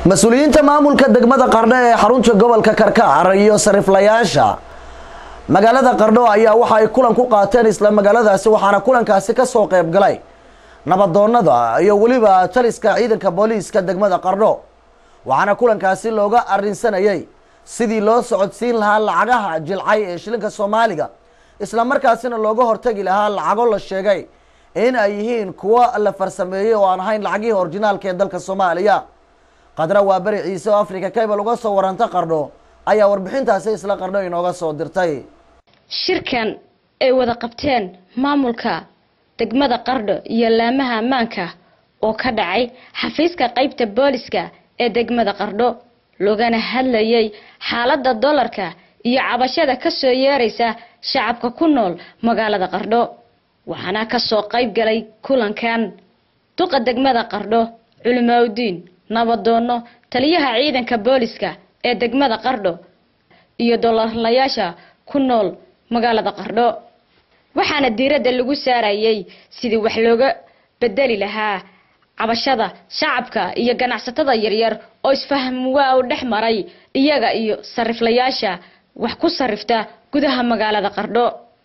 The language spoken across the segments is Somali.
mas-uuliyiinta maamulka degmada qardho ee xarunta gobolka karkaar iyo sariflayaasha magaalada qardho ayaa waxa ay kulan ku qaateen isla magaaladaasi waxaana kulankaasi kasoo qeyb galay nabadoonada iyo weliba taliska ciidanka booliiska degmada qardho waxaana kulankaasi looga arinsanayay sidii loo socodsiin lahaa lacagaha jilcay ee shilinka soomaaliga isla markaasina looga hortagi lahaa lacago la sheegay in ay yihiin kuwo la farsameeyey oo aan ahayn lacagihii orginaalka ee dalka soomaaliya qadra waa beri ciise oo africa cable uga soo waranta qardho ayaa warbixintaasi isla qardho inooga soo dirtay shirkan ay wada qabteen maamulka degmada qardho iyo laamaha ammaanka oo ka dhacay xafiiska qeybta booliska ee degmada qardho loogana hadlayay xaaladda dollarka iyo cabashada kasoo yeeraysa shacabka ku nool magaalada qardho waxaana kasoo qeyb galay kulankan duqa degmada qardho culimaauddiin nabadoono taliyaha ciidanka booliska ee degmada qardho iyo dolarlayaasha ku nool magaalada qardho waxaana diiradda lagu saarayay sidii wax looga bedeli lahaa cabashada shacabka iyo ganacsatada yaryar oo isfaham waa u dhex maray iyaga iyo sariflayaasha wax ku sarifta gudaha magaalada qardho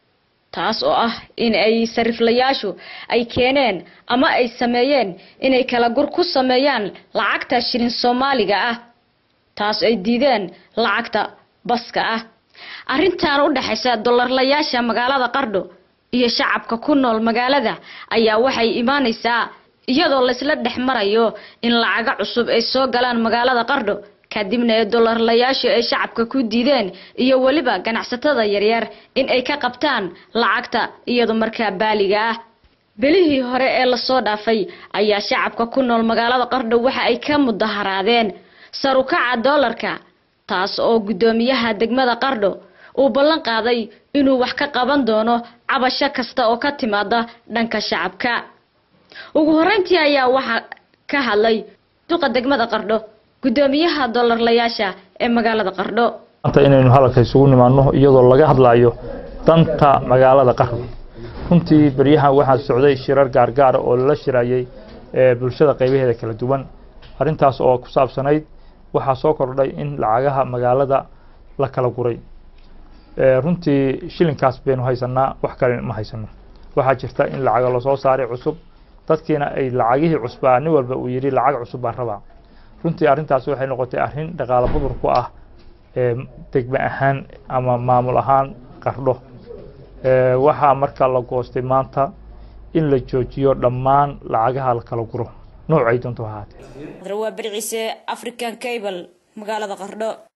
taas oo ah in ay sariflayaashu ay keeneen ama ay sameeyeen inay kala gur ku sameeyaan lacagta shilin soomaaliga ah taas ay diideen lacagta baska ah arrintan u dhexaysa dolarlayaasha magaalada qardho iyo shacabka ku nool magaalada ayaa waxay imaanaysaa iyadoo laysla dhex marayo in lacago cusub ay soo galaan magaalada qardho kadibna ee dolarlayaashu ay shacabka ku diideen iyo weliba ganacsatada yaryar in ay ka qabtaan lacagta iyado markaa baaliga ah belihii hore ee lasoo dhaafay ayaa shacabka ku nool magaalada qardho waxa ay ka mudaharaadeen sarukaca doolarka taas oo guddoomiyaha degmada qardho uu ballan qaaday inuu wax ka qaban doono cabasho kasta oo ka timaada dhanka shacabka ugu horeyntii ayaa waxaa ka hadlay duqa degmada qardho guddoomiyaha dolarlayaasha ee magaalada qardho maanta inaynu hadalka isugu nimaano iyadoo laga hadlayo danta magaalada qardho runtii beryahan waxaa socday shirar gaargaara oo lala shirayay bulshada qaybaheeda kala duwan arrintaas oo ku saabsanayd waxaa soo kordhay in lacagaha magaalada la kala guray runtii shilinkaas baynu haysanaa wax kale ma haysano waxaa jirta in lacaga lasoo saaray cusub dadkiina ay lacagihii cusbaa nin walba uu yidhi lacag cusub baan rabaa runtii arrintaas waxay noqotay arrin dhaqaalo budur ku ah degme ahaan ama maamul ahaan qardho waxaa marka la goostay maanta in la joojiyo dhammaan lacagaha la kala guro noocay doonto ahaatee waa berciise african cable magaalada qardho